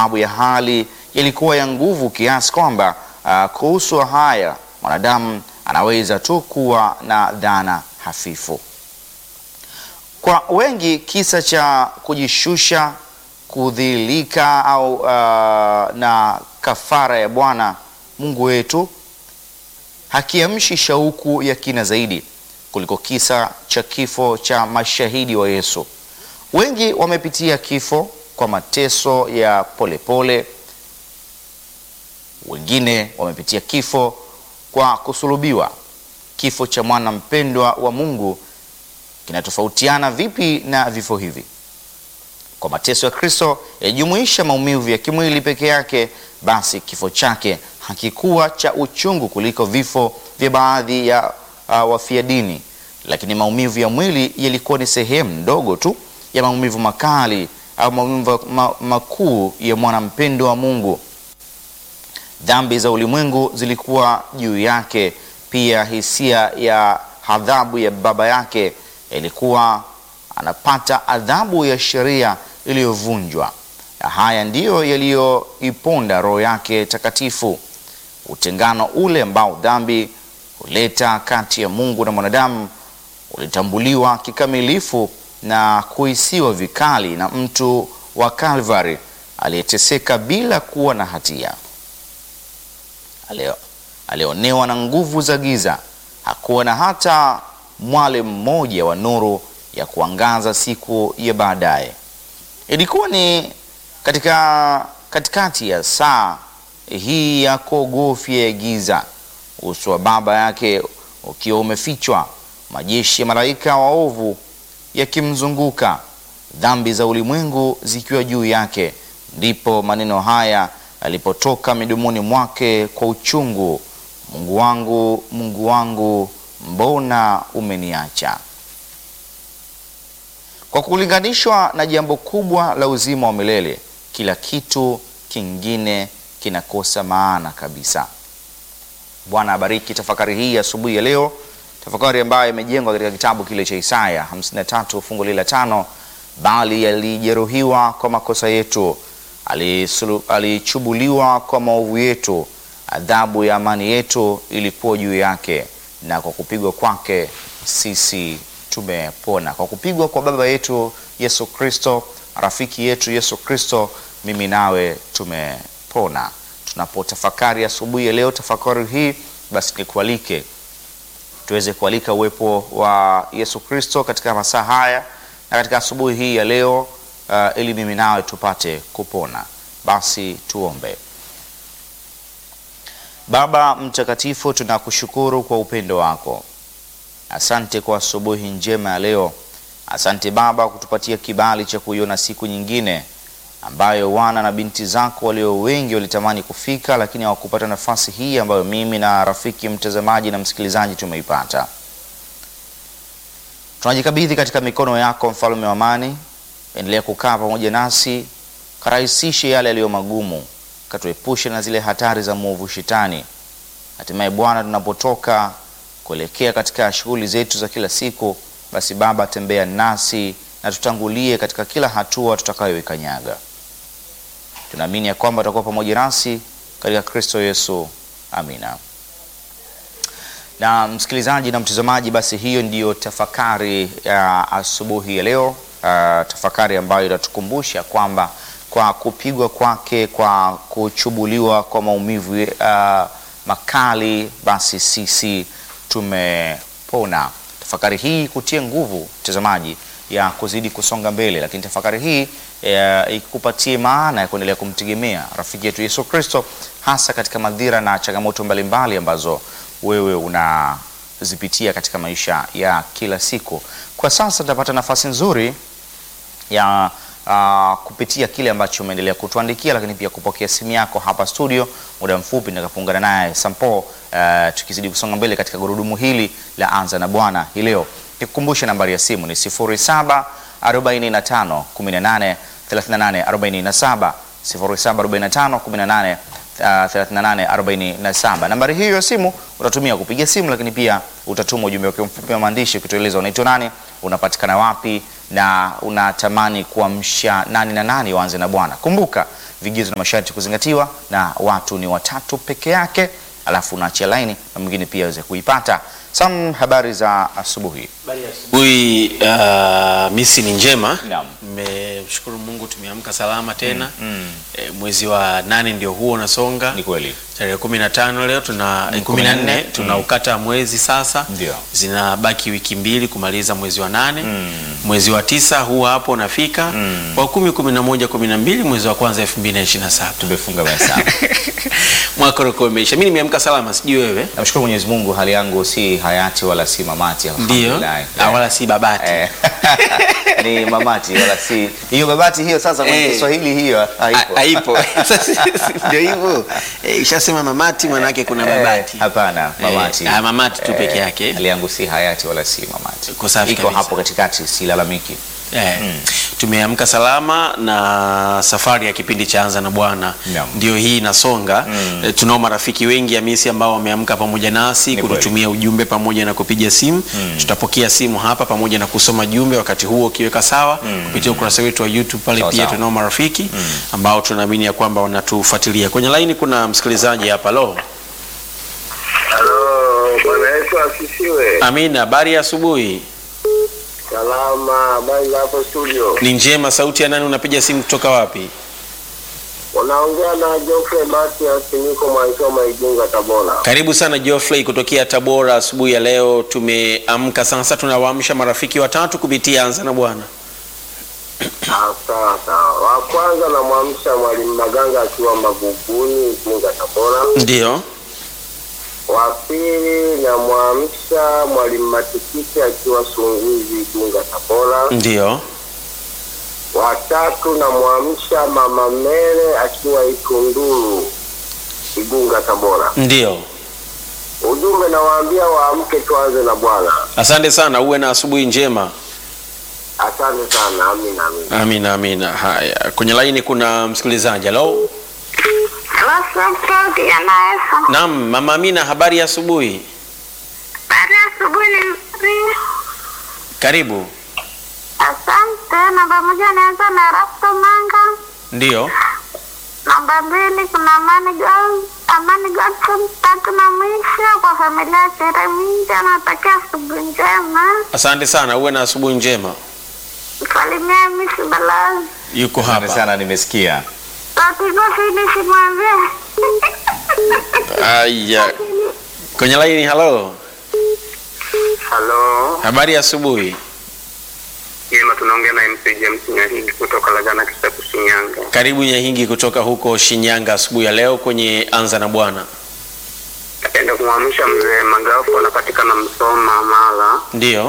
sababu ya hali ilikuwa ya nguvu kiasi kwamba uh, kuhusu haya mwanadamu anaweza tu kuwa na dhana hafifu. Kwa wengi kisa cha kujishusha, kudhilika au uh, na kafara ya Bwana Mungu wetu hakiamshi shauku ya kina zaidi kuliko kisa cha kifo cha mashahidi wa Yesu. Wengi wamepitia kifo kwa mateso ya polepole pole. Wengine wamepitia kifo kwa kusulubiwa. Kifo cha mwana mpendwa wa Mungu kinatofautiana vipi na vifo hivi? Kwa mateso ya Kristo yajumuisha maumivu ya kimwili peke yake, basi kifo chake hakikuwa cha uchungu kuliko vifo vya baadhi ya uh, wafia dini, lakini maumivu ya mwili yalikuwa ni sehemu ndogo tu ya maumivu makali au maumivu ma, makuu ya mwana mpendwa wa Mungu. Dhambi za ulimwengu zilikuwa juu yake, pia hisia ya adhabu ya baba yake ilikuwa anapata adhabu ya sheria iliyovunjwa. Na haya ndiyo yaliyoiponda roho yake takatifu. Utengano ule ambao dhambi huleta kati ya Mungu na mwanadamu ulitambuliwa kikamilifu na kuhisiwa vikali na mtu wa Kalvari aliyeteseka bila kuwa na hatia. Alio, alionewa na nguvu za giza. Hakuwa na hata mwale mmoja wa nuru ya kuangaza siku ya baadaye. Ilikuwa ni katika katikati ya saa hii ya kuogofya ya giza, uso wa baba yake ukiwa umefichwa, majeshi ya malaika waovu yakimzunguka, dhambi za ulimwengu zikiwa juu yake, ndipo maneno haya yalipotoka midomoni mwake kwa uchungu: Mungu wangu, Mungu wangu, mbona umeniacha? Kwa kulinganishwa na jambo kubwa la uzima wa milele, kila kitu kingine kinakosa maana kabisa. Bwana abariki tafakari hii asubuhi ya leo, tafakari ambayo imejengwa katika kitabu kile cha Isaya 53 fungu lile la tano, bali alijeruhiwa kwa makosa yetu, alichubuliwa kwa maovu yetu, adhabu ya amani yetu ilikuwa juu yake, na kwa kupigwa kwake sisi tumepona. Kwa kupigwa kwa baba yetu Yesu Kristo, rafiki yetu Yesu Kristo, mimi nawe tumepona. Tunapotafakari asubuhi ya leo tafakari hii, basi nikualike tuweze kualika uwepo wa Yesu Kristo katika masaa haya na katika asubuhi hii ya leo uh, ili mimi nawe tupate kupona. Basi tuombe. Baba mtakatifu, tunakushukuru kwa upendo wako. Asante kwa asubuhi njema ya leo. Asante Baba kutupatia kibali cha kuiona siku nyingine ambayo wana na binti zako walio wengi walitamani kufika, lakini hawakupata nafasi hii ambayo mimi na rafiki mtazamaji na msikilizaji tumeipata. Tunajikabidhi katika mikono yako, mfalme wa amani. Endelea kukaa pamoja nasi, karahisishe yale yaliyo magumu, katuepushe na zile hatari za mwovu Shetani. Hatimaye Bwana, tunapotoka kuelekea katika shughuli zetu za kila siku, basi Baba, tembea nasi na tutangulie katika kila hatua tutakayoikanyaga. Tunaamini ya kwamba utakuwa pamoja nasi katika Kristo Yesu, amina. Na msikilizaji na mtazamaji, basi hiyo ndiyo tafakari ya asubuhi ya leo, uh, tafakari ambayo itatukumbusha kwamba kwa kupigwa kwake, kwa kuchubuliwa kwa maumivu uh, makali, basi sisi tumepona. Tafakari hii kutie nguvu mtazamaji ya kuzidi kusonga mbele, lakini tafakari hii ikupatie maana ya kuendelea kumtegemea rafiki yetu Yesu Kristo, hasa katika madhira na changamoto mbalimbali ambazo wewe unazipitia katika maisha ya kila siku. Kwa sasa tutapata nafasi nzuri ya uh, kupitia kile ambacho umeendelea kutuandikia, lakini pia kupokea simu yako hapa studio. Muda mfupi nitakapoungana naye Sampo, uh, tukizidi kusonga mbele katika gurudumu hili la Anza na Bwana hii leo. Nikukumbushe nambari ya simu ni 0745 18 38 47, 0745 18 38 47. Nambari hiyo ya simu utatumia kupiga simu, lakini pia utatuma ujumbe wako mfupi wa maandishi ukitueleza unaitwa nani, unapatikana wapi na unatamani kuamsha nani na nani waanze na Bwana. Kumbuka vigezo na masharti kuzingatiwa, na watu ni watatu peke yake, alafu unaachia laini na mwingine pia aweze kuipata. Sam, habari za asubuhi. Ui, uh, misi ni njema. Naam. Mmeshukuru Mungu tumeamka salama tena. Mm, E, mwezi wa nane ndio huo unasonga. ni kweli. Tarehe kumi na tano leo tuna Mm, kumi na 14, nne tunaukata mwezi sasa. Ndio. Zinabaki wiki mbili kumaliza mwezi wa nane. Mm. Mwezi wa tisa huu hapo unafika. Mm. Wa kumi, kumi na moja, kumi na mbili mwezi wa kwanza elfu mbili na ishirini na saba Tumefunga mahesabu. mwaka unakuwa umeisha. Mimi nimeamka salama, sijui wewe. Namshukuru Mwenyezi Mungu, hali yangu si hayati wala si mamati, Ndio, alhamdulillah. Ah, wala si babati. Eh, ni mamati wala si hiyo babati hiyo. Sasa kwenye Eh. Kiswahili hiyo haipo. Ha- haipo. Sasa, ndio hivyo Eh, ishasema mamati manake kuna Eh, babati Hapana, mamati. Eh, ah, mamati tu peke Eh, yake. Hali yangu si hayati wala si mamati. Iko safi Iko kabisa. hapo katikati, silalamiki. Eh, tumeamka salama na safari ya kipindi cha Anza na Bwana Naam. ndio hii inasonga. Mm. Eh, tunao marafiki wengi Hamisi ambao wameamka pamoja nasi Ni kututumia ujumbe pamoja na kupiga simu. Tutapokea simu hapa pamoja na kusoma jumbe wakati huo ukiweka sawa kupitia ukurasa wetu wa YouTube pale Sawa, pia sawa. tunao marafiki ambao tunaamini ya kwamba wanatufuatilia. Kwenye laini kuna msikilizaji hapa. Lo, Halo, Bwana Yesu asifiwe. Amina, habari ya asubuhi. Salama, habari za hapo studio? Ni njema. Sauti ya nani? Unapiga simu kutoka wapi? Unaongea na Geoffrey Matias, niko Mwaisoma, Igunga, Tabora. Karibu sana Geoffrey kutokea Tabora. Asubuhi ya leo tumeamka sasa, tunawaamsha marafiki watatu kupitia Anza na Bwana. Ah, Sawa sawa. Wa kwanza namwamsha Mwalimu Maganga akiwa Maguguni, Igunga, Tabora. Ndio, Wa pili namwamsha Mwalimu Matikiti akiwa Sunguzi, Igunga, Tabora. ndio, Wa tatu namwamsha Mama Mere akiwa Ikunduru, Igunga, Tabora. ndio. Ujumbe nawaambia waamke, tuanze na Bwana. Asante sana, uwe na asubuhi njema. Asante sana, amina amina. Amina, amina. Haya, kwenye laini kuna msikilizaji. Halo, Wasante yanaesa. naam, mama Amina, habari ya asubuhi. Baada ya asubuhi ni nzuri. Karibu. Asante. Namba moja naanza na Rasto Manga. Ndio, Namba mbili kuna Amani Girls, Amani Godson. Tatu na mwisho kwa familia ya Tereminja, natakia asubuhi njema. asante sana, uwe na asubuhi njema. Msalimia Misi Balazi. Yuko Asante hapa. sana, nimesikia. Tatizo sini simwambie. Aya, kwenye laini. Halo, Halo, habari ya asubuhi. jema, tunaongea na MC James Nyahigi kutoka Lagana Kisapu, Shinyanga. Karibu Nyahingi kutoka huko Shinyanga asubuhi ya leo kwenye Anza na Bwana. Napenda kumwamsha mzee Magafu, anapatikana Msoma, Mara. Ndio,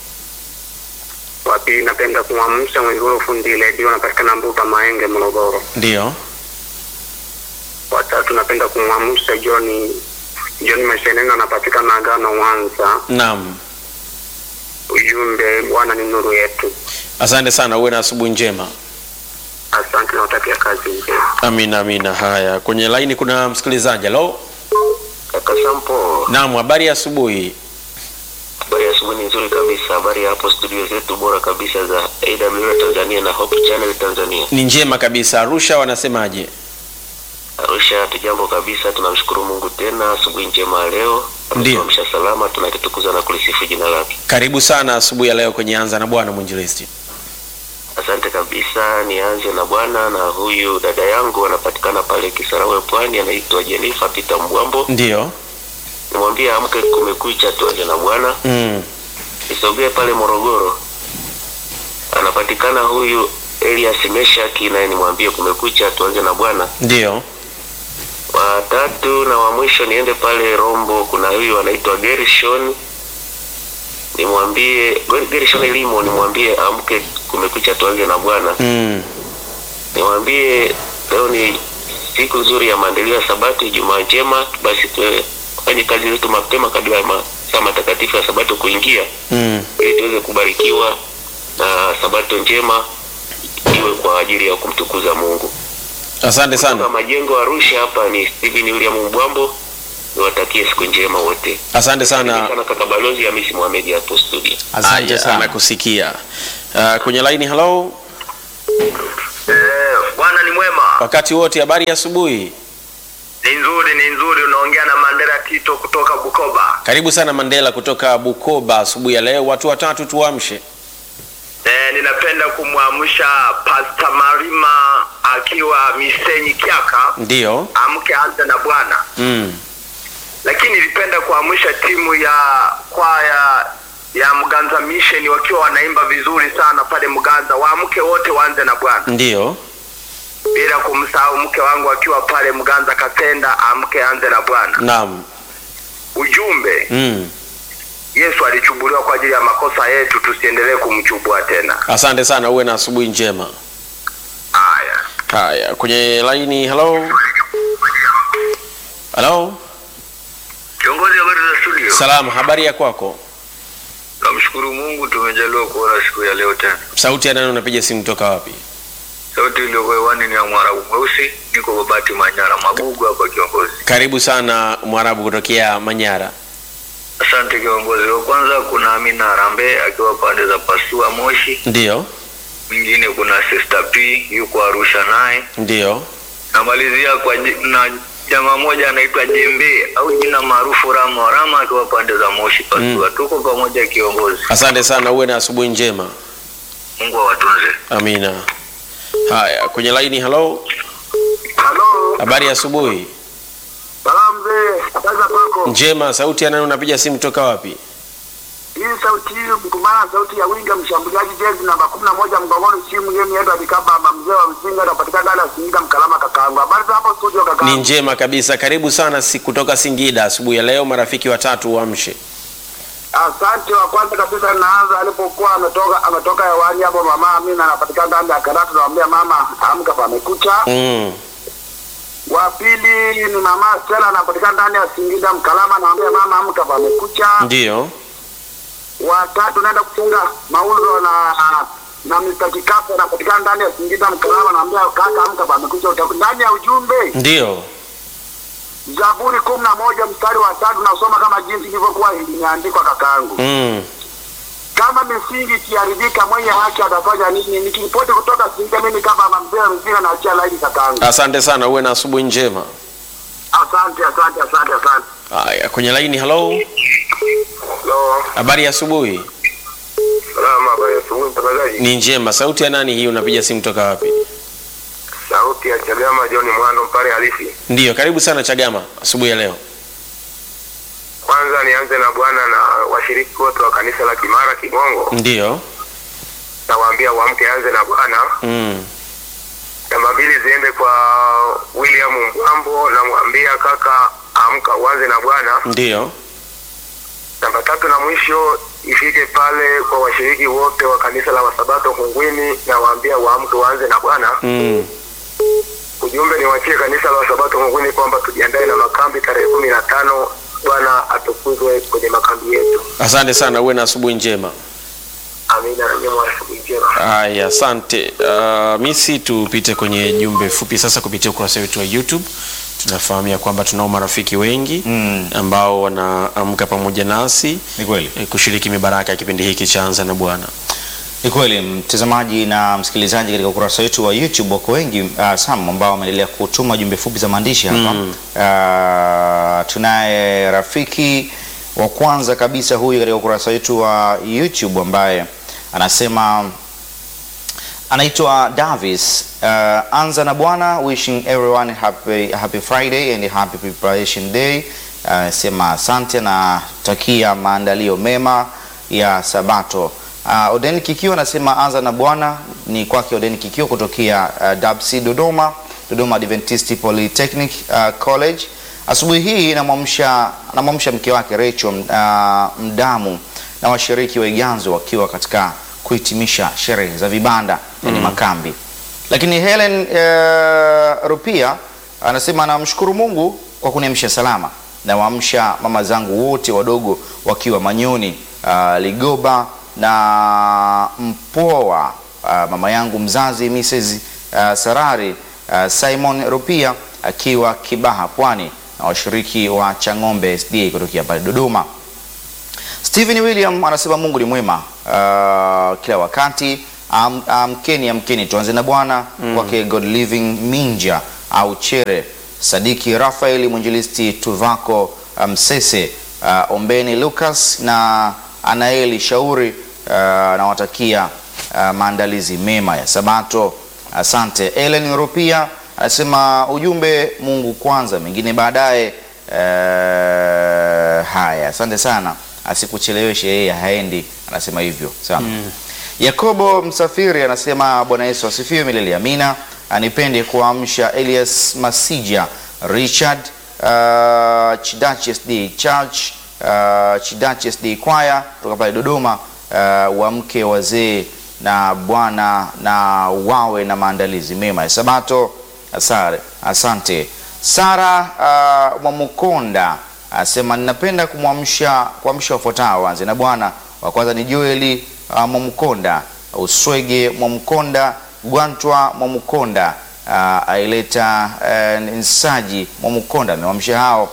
Wa pili napenda kumwamsha Mwigulu Fundi Redio, anapatikana Mbuga Maenge, Morogoro. ndio, Wa tatu napenda kumwamsha John John Masheneno, anapatikana Agano, Mwanza. naam. Ujumbe, Bwana ni nuru yetu. Asante sana, uwe na asubuhi njema. Asante, nawatakia kazi njema. Amina, amina. Haya, kwenye laini kuna msikilizaji. Halo, Kaka Sampo, naam, habari ya asubuhi. habari ya asubuhi ni nzuri kabisa. Habari ya hapo studio zetu bora kabisa za AWR Tanzania na Hope Channel Tanzania. Ni njema kabisa. Arusha wanasemaje? Arusha tujambo kabisa, tunamshukuru Mungu tena, asubuhi njema ya leo. Ndiyo. Ametuamsha salama, tunakitukuza na kulisifu jina lake. Karibu sana asubuhi ya leo kwenye Anza na Bwana mwinjilisti. Asante kabisa. Nianze na bwana na huyu dada yangu anapatikana pale Kisarawe Pwani, anaitwa Jennifer Peter Mbwambo. Ndio. Nimwambie amke, kumekucha, tuanze na bwana. Mm. Nisogee pale Morogoro, anapatikana huyu Elias Meshaki, naye nimwambie kumekucha, tuanze na bwana. Ndio. Wa tatu na wa mwisho niende pale Rombo, kuna huyu anaitwa Gershon, nimwambie Gershon Elimo, nimwambie amke, kumekucha, tuanze na bwana. Mm. Nimwambie leo ni siku nzuri ya maendeleo ya Sabato, Ijumaa njema, basi tufanye kazi zetu mapema kabla ya masaa matakatifu ya Sabato kuingia Mm. ili tuweze kubarikiwa na sabato njema iwe kwa ajili ya kumtukuza Mungu. Asante Kutoka sana. Majengo Arusha, hapa ni Steven William Mbwambo, niwatakie siku njema wote. Asante sana. sana kaka balozi Hamisi Mohamed hapo studio. Asante Aya, sana. Anakusikia. Uh, kwenye laini hello. Eh, Bwana ni mwema. wakati wote. Habari ya asubuhi. Ni nzuri, ni nzuri. Unaongea na Mandela Tito kutoka Bukoba. Karibu sana Mandela kutoka Bukoba asubuhi ya leo. Watu watatu tuamshe. Eh, ninapenda kumwamsha Pastor Marima akiwa Misenyi Kiaka, Ndiyo. amke anze na Bwana. Mm. Lakini nilipenda kuamsha timu ya kwaya ya Mganza Mission wakiwa wanaimba vizuri sana pale Mganza, waamke wote waanze na Bwana, Ndiyo. bila kumsahau mke wangu akiwa pale Mganza Katenda, amke anze na Bwana. Naam. Ujumbe, Mm. Yesu alichubuliwa kwa ajili ya makosa yetu, tusiendelee kumchubua tena. Asante sana, uwe na asubuhi njema. Haya. Haya, kwenye laini. Hello. Hello. Kiongozi, habari za studio? Salama, habari ya kwako? Namshukuru Mungu tumejaliwa kuona siku ya leo tena. Sauti ya nani unapiga simu toka wapi? Sauti iliyo hewani ni ya Mwarabu mweusi, niko Babati Manyara Magugu hapa kiongozi. Karibu sana Mwarabu kutokea Manyara. Asante kiongozi. Wa kwanza kuna Amina Arambe akiwa pande za Pasua Moshi, Ndiyo. mwingine kuna Sister P yuko Arusha naye. Ndiyo. Namalizia kwa ji- na jamaa moja anaitwa Jembe au jina maarufu Rama Rama akiwa pande za Moshi Pasua. Tuko pamoja kiongozi. Asante sana, uwe na asubuhi njema. Mungu awatunze. Amina. Haya, kwenye laini. Hello. Halo, Habari ya asubuhi. salamu mzee, habari za kwako? Njema. Sauti ya nani unapiga simu toka wapi? Hii sauti hii mkumana sauti ya winga mshambuliaji jezi namba kumi na moja mgongoni simu yenu yetu alikaba mzee wa msingi anapatikana ndani ya Singida Mkalama kakaangu. Habari za hapo studio Ni kakaangu? njema kabisa. Karibu sana si kutoka Singida asubuhi ya leo. Marafiki watatu uamshe. Asante. Wa kwanza kabisa naanza alipokuwa ametoka ametoka hewani hapo, mama Amina anapatikana ndani ya Karatu, namwambia mama amka, pamekucha. Mm. Wa pili ni mama Stella anapatikana ndani ya Singida Mkalama, namwambia mama amka, pamekucha. Ndiyo. Wa tatu naenda kufunga mauzo na na Mr. Kikafu anapatikana ndani ya Singida Mkalama, naambia kaka amka, pamekucha. Utaku- Ndani ya ujumbe Ndiyo. Zaburi kumi na moja mstari wa tatu nasoma kama jinsi ilivyokuwa imeandikwa kakaangu. Mm. Kama misingi ikiharibika, mwenye haki atafanya nini? Nikiripoti kutoka Singida, mimi kama mamzee mzima naachia laini kakaangu. Asante sana, uwe na asubuhi njema. Asante, asante, asante, asante. Haya, kwenye laini. Hello. Hello, Habari ya asubuhi. salama, habari ya asubuhi mtangazaji. Ni njema. Sauti ya nani hii unapiga simu toka wapi? Sauti ya Chagama John Mwando Mpare halisi. Ndiyo, karibu sana Chagama asubuhi ya leo. Kwanza nianze na bwana na washiriki wote wa kanisa la Kimara Kigongo, Ndiyo. nawaambia waamke, anze na bwana. Mm. Namba mbili ziende kwa William Mbwambo, namwambia kaka, amka uanze na bwana. Ndiyo. Namba tatu na mwisho ifike pale kwa washiriki wote wa kanisa la Wasabato Kungwini, nawaambia waamke waanze na Bwana. Mm. Ujumbe niwachie kanisa la Wasabato Kungwini kwamba tujiandae na makambi tarehe kumi na tano. Bwana atukuzwe kwenye makambi yetu. Asante sana, uwe na asubuhi njema. Amina na nyema, asubuhi njema. Haya, asante. Uh, misi tupite kwenye jumbe fupi sasa kupitia ukurasa wetu wa YouTube. Tunafahamia kwamba tunao marafiki wengi Mm. ambao wanaamka pamoja nasi Ni kweli. eh, kushiriki mibaraka ya kipindi hiki cha Anza na Bwana. Ni kweli mtazamaji na msikilizaji, katika ukurasa wetu wa YouTube wako wengi uh, Sam ambao wameendelea kutuma jumbe fupi za maandishi hapa Mm. uh, tunaye rafiki wa kwanza kabisa huyu katika ukurasa wetu wa YouTube ambaye anasema anaitwa Davis. Uh, anza na Bwana, wishing everyone happy, happy Friday and happy preparation day. Uh, sema asante na takia maandalio mema ya Sabato. Uh, Oden Kikio anasema anza na Bwana ni kwake Oden Kikio kutokea uh, Dabsi Dodoma, Dodoma Adventist Polytechnic uh, College. Asubuhi hii namwamsha namwamsha mke wake Rachel uh, Mdamu na washiriki wa Iganzo wakiwa katika kuhitimisha sherehe za vibanda yani makambi. Lakini Helen uh, Rupia anasema anamshukuru Mungu kwa kuniamsha salama. Nawaamsha mama zangu wote wadogo wakiwa Manyoni, uh, Ligoba na Mpoa, uh, mama yangu mzazi Mrs. uh, Sarari uh, Simon Rupia akiwa Kibaha Pwani na washiriki wa Chang'ombe SDA kutokea pale Dodoma. Stephen William anasema Mungu ni mwema uh, kila wakati. Am- amkeni amkeni tuanze na bwana kwake god living minja au chere sadiki rafaeli mwinjilisti tuvako msese uh, ombeni lucas na anaeli shauri uh, nawatakia uh, maandalizi mema ya sabato asante elen rupia anasema ujumbe mungu kwanza mengine baadaye uh, haya asante sana asikucheleweshe yeye haendi anasema hivyo sana yakobo msafiri anasema bwana yesu asifiwe milele amina anipende kuamsha elias masija richard uh, chidaches d church uh, chidaches d kwaya kutoka pale dodoma uh, wamke wazee na bwana na wawe na maandalizi mema ya sabato asare asante sara uh, mwamukonda asema ninapenda kumwamsha kuamsha wafuatao wanze na bwana wa kwanza ni joeli uh, mwamkonda uswege mwamkonda gwantwa mwamkonda uh, aileta uh, nsaji mwamkonda amewamsha hao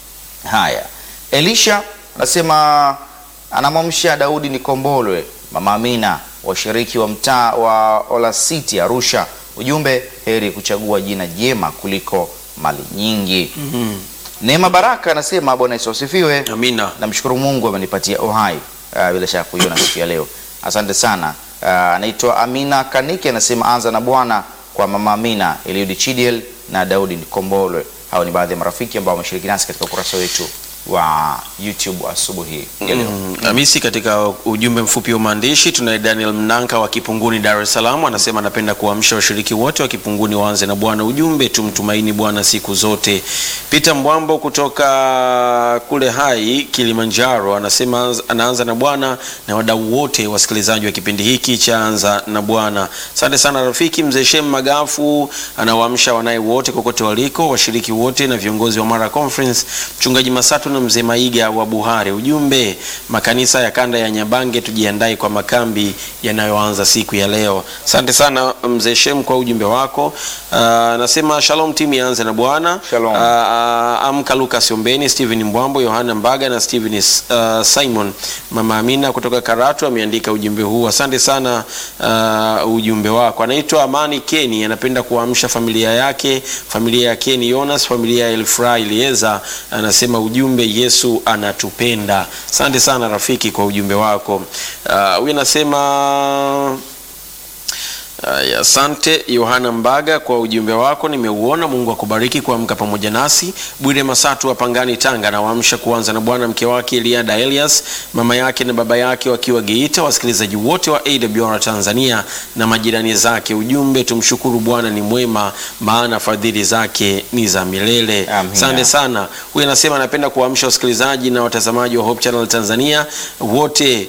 haya elisha anasema anamwamsha daudi nikombolwe mama amina washiriki wa mtaa wa olasiti arusha ujumbe heri kuchagua jina jema kuliko mali nyingi mm-hmm. neema baraka anasema bwana yesu asifiwe amina namshukuru mungu amenipatia uhai uh, bila shaka kuiona siku ya leo asante sana uh, anaitwa amina kanike anasema anza na bwana kwa mama amina eliudi chidiel na daudi nikombolwe hao ni baadhi ya marafiki ambao wameshiriki nasi katika ukurasa wetu wa youtube asubuhi ya leo Mm, Hamisi, katika ujumbe mfupi wa maandishi tunaye Daniel Mnanka wa Kipunguni, Dar es Salaam, anasema anapenda kuamsha washiriki wote wa Kipunguni waanze na Bwana. Ujumbe tumtumaini Bwana siku zote. Peter Mbwambo kutoka kule Hai Kilimanjaro anasema anaanza na Bwana na wadau wote wasikilizaji wa kipindi hiki cha Anza na Bwana. Asante sana rafiki. Mzee Shem Magafu anawaamsha wanaye wote kokote waliko, washiriki wote na viongozi wa Mara Conference, mchungaji Masatu na mzee Maiga wa Buhari. Ujumbe makanisa ya kanda ya Nyabange tujiandae kwa makambi yanayoanza siku ya leo. Asante sana mzee Shem kwa ujumbe wako. Anasema shalom timu yaanze na Bwana. Shalom. Ah, amka Lucas Ombeni, Steven Mbwambo, Yohana Mbaga na Steven uh, Simon. Mama Amina kutoka Karatu ameandika ujumbe huu. Asante sana uh, ujumbe wako. Anaitwa Amani Keni, anapenda kuamsha familia yake, familia ya Keni Jonas, familia ya Elfra Elieza. Anasema ujumbe Yesu anatupenda. Asante sana rafiki kwa ujumbe wako. Ah, Huyu anasema Aya, Asante Yohana Mbaga kwa ujumbe wako, nimeuona. Mungu akubariki kuamka pamoja nasi. Bwire Masatu wa Pangani, Tanga, anawaamsha kuanza na Bwana mke wake Eliada Elias, mama yake na baba yake wakiwa Geita, wasikilizaji wote wa AWR Tanzania na majirani zake. Ujumbe, tumshukuru Bwana ni mwema, maana fadhili zake ni za milele. Amina. Asante sana. Huyu anasema anapenda kuamsha wasikilizaji na watazamaji wa Hope Channel Tanzania wote,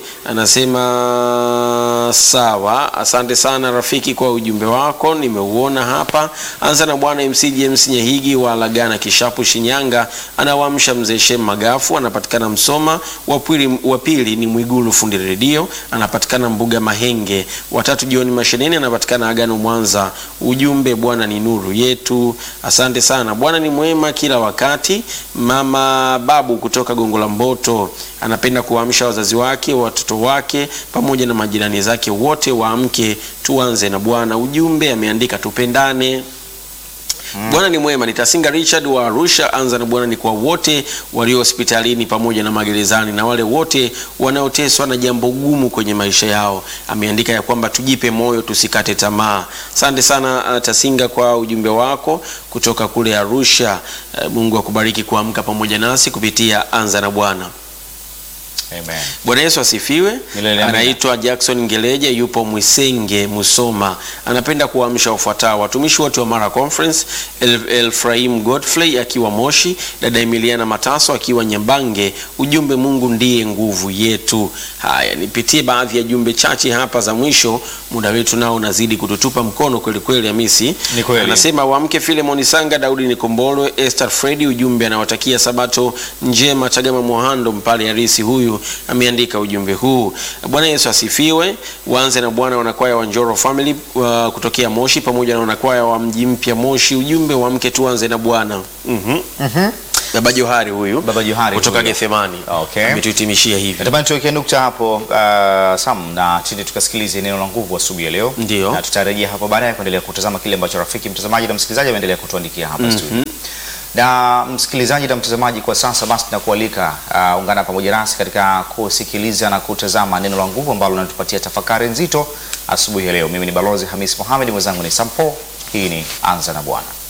anasema sawa. Asante sana rafiki kwa ujumbe wako, nimeuona hapa. Anza na bwana MC James Nyehigi wa Lagana Kishapu Shinyanga, anawaamsha mzee Shem Magafu, anapatikana Msoma. Wa pili wa pili ni Mwigulu fundi redio, anapatikana Mbuga Mahenge. Watatu John Masheneni, anapatikana Agano Mwanza. Ujumbe, Bwana ni nuru yetu. Asante sana. Bwana ni mwema kila wakati. Mama Babu kutoka Gongo la Mboto anapenda kuwaamsha wazazi wake, watoto wake pamoja na majirani zake wote waamke, tuanze na Bwana. Ujumbe ameandika tupendane. Bwana ni mwema. Nitasinga Richard wa Arusha. Anza na Bwana ni kwa wote walio hospitalini pamoja na magerezani na wale wote wanaoteswa na jambo gumu kwenye maisha yao. Ameandika ya kwamba tujipe moyo, tusikate tamaa. Asante sana uh, Tasinga kwa ujumbe wako kutoka kule Arusha. Uh, Mungu akubariki kuamka pamoja nasi kupitia Anza na Bwana. Amen. Bwana Yesu asifiwe. Milele amina. Anaitwa Jackson Ngeleje, yupo Mwisenge, Musoma. Anapenda kuamsha wafuatao watumishi wote wa Mara Conference, El- Elfraim Godfrey akiwa Moshi, dada Emiliana Mataso akiwa Nyabange. Ujumbe, Mungu ndiye nguvu yetu. Haya, nipitie baadhi ya jumbe chache hapa za mwisho, muda wetu nao unazidi kututupa mkono kweli kweli. Hamisi Ni kweli. anasema wamke Filemoni Sanga, Daudi Nikombolwe, Esther Fredi. Ujumbe anawatakia sabato njema. Chagama Mohando Mpale Harisi huyu ameandika ujumbe huu. Bwana Yesu asifiwe. Waanze na Bwana wanakwaya wa Njoro Family uh, kutokea Moshi pamoja na wanakwaya wa mji mpya Moshi. Ujumbe wamke tuanze na Bwana. Mhm. Baba Johari huyu Baba Johari kutoka huyu. Gethsemani Okay. ametuhitimishia hivi. Natamani tuweke nukta hapo uh, Sam na chini tukasikilize neno la nguvu asubuhi ya leo. Ndio. Na tutarejea hapo baadaye kuendelea kutazama kile ambacho rafiki mtazamaji na msikilizaji ameendelea kutuandikia hapa studio. Na msikilizaji na mtazamaji, kwa sasa basi tunakualika uh, ungana pamoja nasi katika kusikiliza na kutazama neno la nguvu ambalo linatupatia tafakari nzito asubuhi ya leo. Mimi ni Balozi Hamis Mohamed, mwenzangu ni Sampo. Hii ni Anza na Bwana.